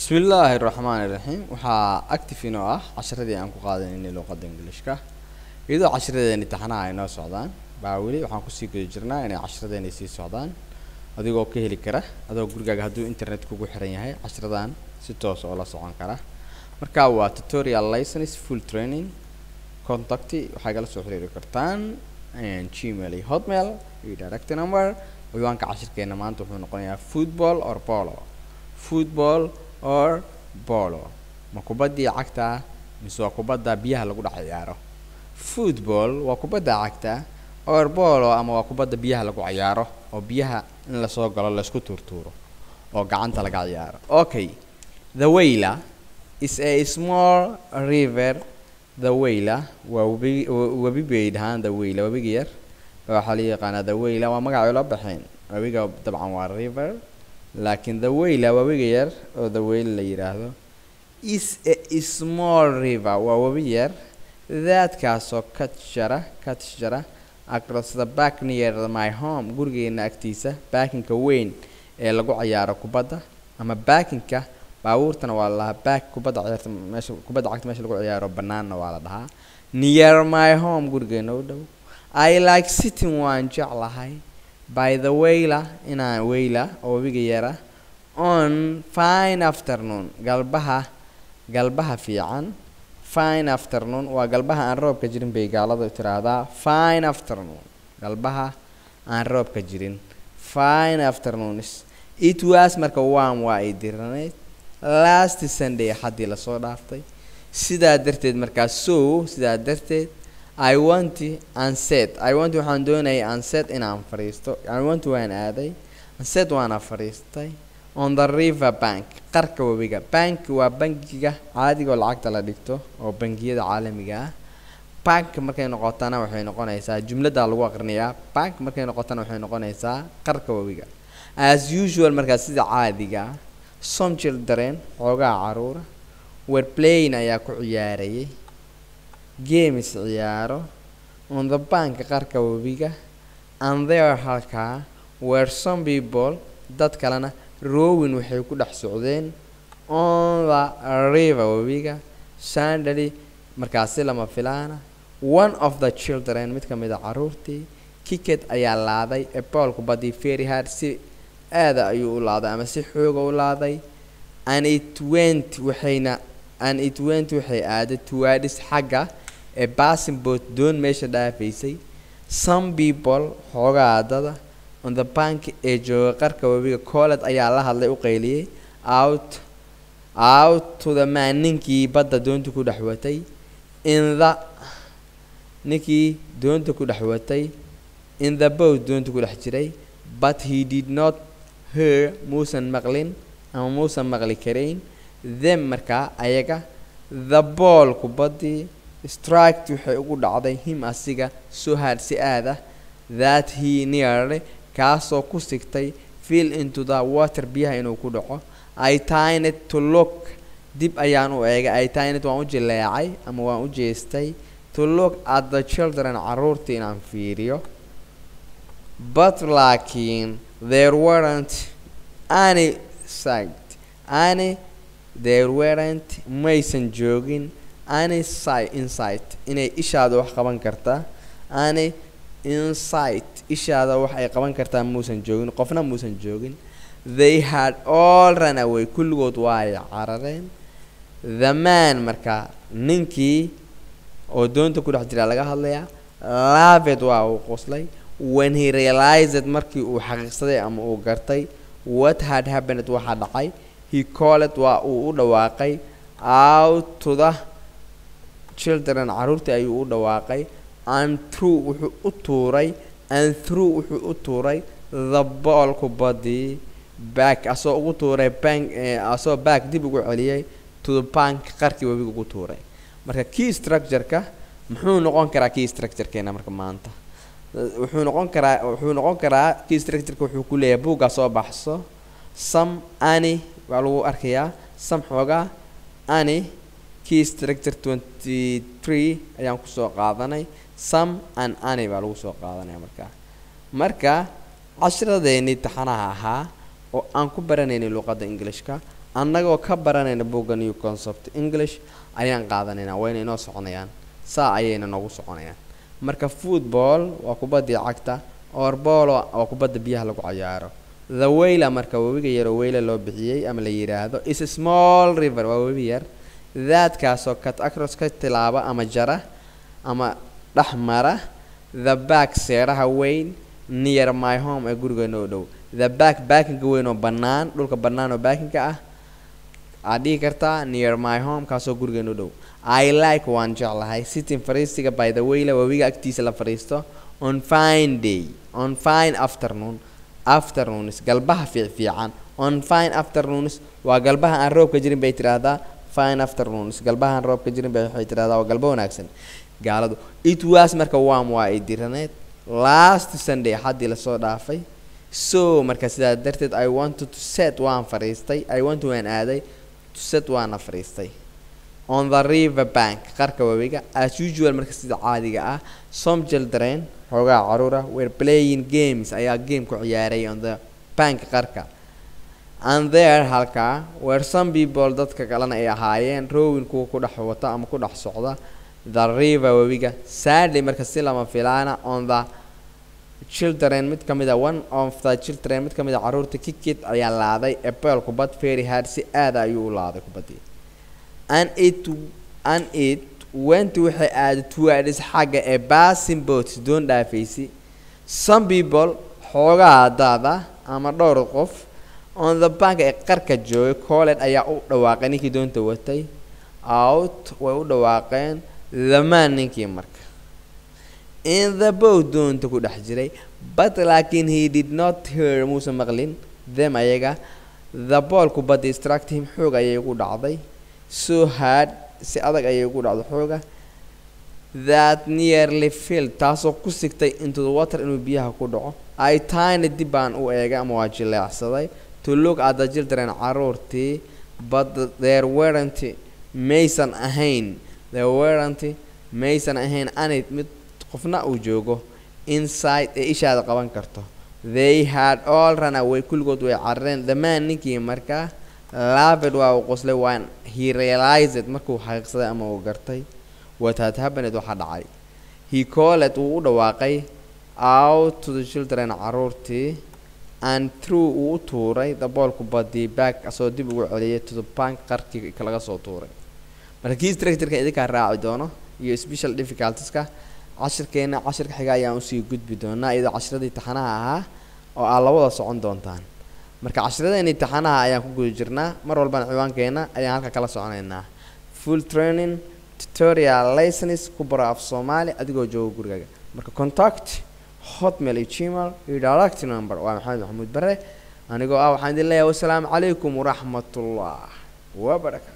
bismillaahi raxmaani raxiim waxaa active inoo ah casharadii aan ku qaadanaynay luuqadda ingiliishka iyadoo casharadeeni taxanaha ay noo socdaan baa weli waxaan kusii guda jirnaa inay casharadeeni sii socdaan adigoo ka heli kara adoo gurigaaga hadduu internet kugu xiran yahay casharadan si toos oo la socon kara marka waa tutorial license full training contacti waxay kala soo xiriiri kartaan gmail iyo hotmail iyo direct number ciwaanka cashirkeena maanta wuxuu noqonayaa football or polo football or polo ma kubaddii cagta mise waa kubadda biyaha lagu dhex ciyaaro football waa kubadda cagta or polo ama waa kubadda biyaha lagu ciyaaro oo biyaha in lasoo galo laysku tuurtuuro oo gacanta laga ciyaaro okay the wayla is a small river the wayla waa webi webi bay dhahaan the wayla webiga yar waxaa la yaqaanaa the wayla waa magacay la baxeen webiga dabcan waa river laakiin the wayla webiga yar oo the wayla la yidhaahdo is a small river waa webi yar daadkaasoo ka jara ka jara across the back near my home gurigeena agtiisa baakinka weyn ee lagu ciyaaro kubadda ama baakinka baabuurtana waa la lahaa baak kubadda ciyaarta meesha kubadda cagta meesha lagu ciyaaro bannaanna waa la dhahaa near my home gurigeena u dhow i like sitting waan jeclahay by the wayla inaan wayla oo webiga yara on fine afternoon galbaha galbaha fiican fine afternoon waa galbaha aan roobka jirin bay gaalada tiraahdaa fine afternoon galbaha aan roobka jirin fine afternoons it was marka waan waa ay diraneyd last sunday haddii lasoo dhaaftay sidaa darteed markaa so sidaa darteed i want anset i want waxaan doonayay anset inaan fadhiisto i want waan aaday anset waana fadhiistay on the river bank qarka webiga bank waa bankiga caadiga oo lacagta la dhigto oo bangiyada caalamiga ah bank markay noqotana waxay noqonaysaa jumladda lagu aqrinayaa bank markay noqotana waxay noqonaysaa qarka webiga as usual markaa sida caadiga ah some children xoogaa caruura were playing ayaa ku ciyaarayay games ciyaaro on the bank qarka webiga and there halkaa were some people dad kalena rowin waxay ku dhex socdeen on the river webiga sandally markaasi lama filaana one of the children mid ka mid a caruurtii kicket ayaa laaday ee bool kubaddii very hard si aada ayuu u laaday ama si xooga u laaday and it went waxayna and it went waxay aaday towards xagga ee passing boat doon meesha dhaafaysay some people xoogaa dada on the bank ee jooga qarka webiga colled ayaa la hadlay u qayliyey out out to the man ninkii badda doonta ku dhex watay in the ninkii doonta ku dhex watay in the boat doonta ku dhex jiray but he did not hear muusan maqlin ama muusan maqli karayn them markaa ayaga the ball kubaddii striked waxay ugu dhacday him asiga so hard si aad ah that he nearly kaasoo ku sigtay fill into the water biyaha inuu ku dhaco i tined to look dib ayaan u eegay i tined waan u jileecay ama waan u jeestay to look at the children caruurtii inaan fiiriyo but laakiin there weren't any sight any there weren't maysan joogin any sight insight inay ishaada wax qaban kartaa any insight ishaada wax ay qaban kartaa muusan joogin qofna muusan joogin they had all run away kulligood waa ay carareen the man markaa ninkii oo doonta ku dhex jiraa laga hadlayaa laaved waa uu qoslay when he realized markii uu xaqiiqsaday ama uu gartay what had happened waxaa dhacay he called waa uu u dhawaaqay out to the children caruurtii ayuu u dhawaaqay and through wuxuu u tuuray and through wuxuu u tuuray the ball kubaddii back asoo ugu tuuray bank asoo back dib ugu celiyay to the bank qarkii webiga ugu tuuray marka key structure-ka muxuu noqon karaa key structure-keena marka maanta wuxuu noqon karaa wuxuu noqon karaa key structure-ka wuxuu ku leeyahay buugga soo baxso some ani waa lagu arkayaa some xoogaa ani key structure twenty three ayaan kusoo qaadanay some and ani baa lagu soo qaadanaya markaa marka cashiradeennii taxanaha ahaa oo aan ku baranaynay luuqadda ingilishka annagoo ka baranayna buugga new concept english ayaan qaadanaynaa wayna inoo soconayaan saa ayayna noogu soconayaan marka football waa kubaddii cagta orbolo waa kubadda biyaha lagu cayaaro the weyla marka webiga yaroo weyla loo bixiyey ama la yidhaahdo is a small river waa webi yar daadkaasoo cut across ka tilaaba ama jara ama dhex mara the back seeraha weyn near my home ee gurigeena oo dhow the back baakinka weyn oo bannaan dhulka bannaan oo baakinka ah aad dhihi kartaa near my home kaasoo gurigeena u dhow i like waan jeclahay sitting fariistiga by the weyla webiga agtiisa la fadhiisto on fine day on fine afternoon afternoons galbaha fiicfiican on fine afternoons waa galbaha aan roobka jirin bay tidhaahdaa fine afternoons galbaha aan roobka jirin bay waxay tidhahdaa waa galbo wanaagsan gaaladu it was marka waam waa ay diraneed last sunday xaddii lasoo dhaafay so marka sidaa darteed i wanted to set waan fadhiistay i want waan aaday to set waana fadhiistay on the river bank qarka webiga as usual marka sida caadiga ah some children xoogaa caruura were playing games ayaa game ku ciyaaray on the bank qarka and there halkaa were some people dadka kalena ay ahaayeen rowin kuwa ku dhex wata ama ku dhex socda the river webiga sadly marka si lama filaana on the children mid ka mid a one of the children mid ka mid a caruurta kikid ayaa laaday apel kubad very hard si aada ayuu u laaday kubaddii and it and it went waxay aaday towards xagga ee passing boats doon dhaafaysi some people xoogaa daada ama dhowr qof on the bank ee qarka joogay colled ayaa u dhawaaqay ninkii doonta watay out way u dhawaaqeen the man ninkii marka in the boat doonta ku dhex jiray but laakiin he did not hear muuse maqlin them ayaga the ball kubadda distract him xoog ayay ugu dhacday so hard si adag ayay ugu dhacday xooga that nearly filled taasoo ku sigtay into the water inuu biyaha ku dhaco i tiny dib baan u eegay ama waa jileecsaday to look at the children caruurtii but there weren't maysan ahayn there weren't maysan ahayn anid mid qofna uu joogo inside ee ishaada qaban karto they had all run away kulligood way carareen dhammaan ninkii markaa lavid waa uu qoslay waan he realized markuu xaqiiqsaday ama uu gartay what had happened waxaa dhacay he called wuu u dhawaaqay out to the children caruurtii and through uu u tuuray the ball kubadii back asoo dib ugu celiyay to the bank qarkii laga soo tuuray marka kii structureka idinkaa raaci doono iyo special difficultieska cashirkeena cashirka xiga ayaan usii gudbi doonaa iyadoo cashiradii taxanaha ahaa oo aad labada socon doontaan marka cashiradeenii taxanaha ayaan ku guda jirnaa mar walbana ciwaankeena ayaan halka kala soconaynaa full training tutorial license ku baro af soomaali adigoo jooga gurigaaga marka contact hotmail iyo gmail iyo direct number waa maxamed maxamuud bare anigoo ah waxaan idin leeyahay wasalaamu calaykum waraxmatullah wabarakatu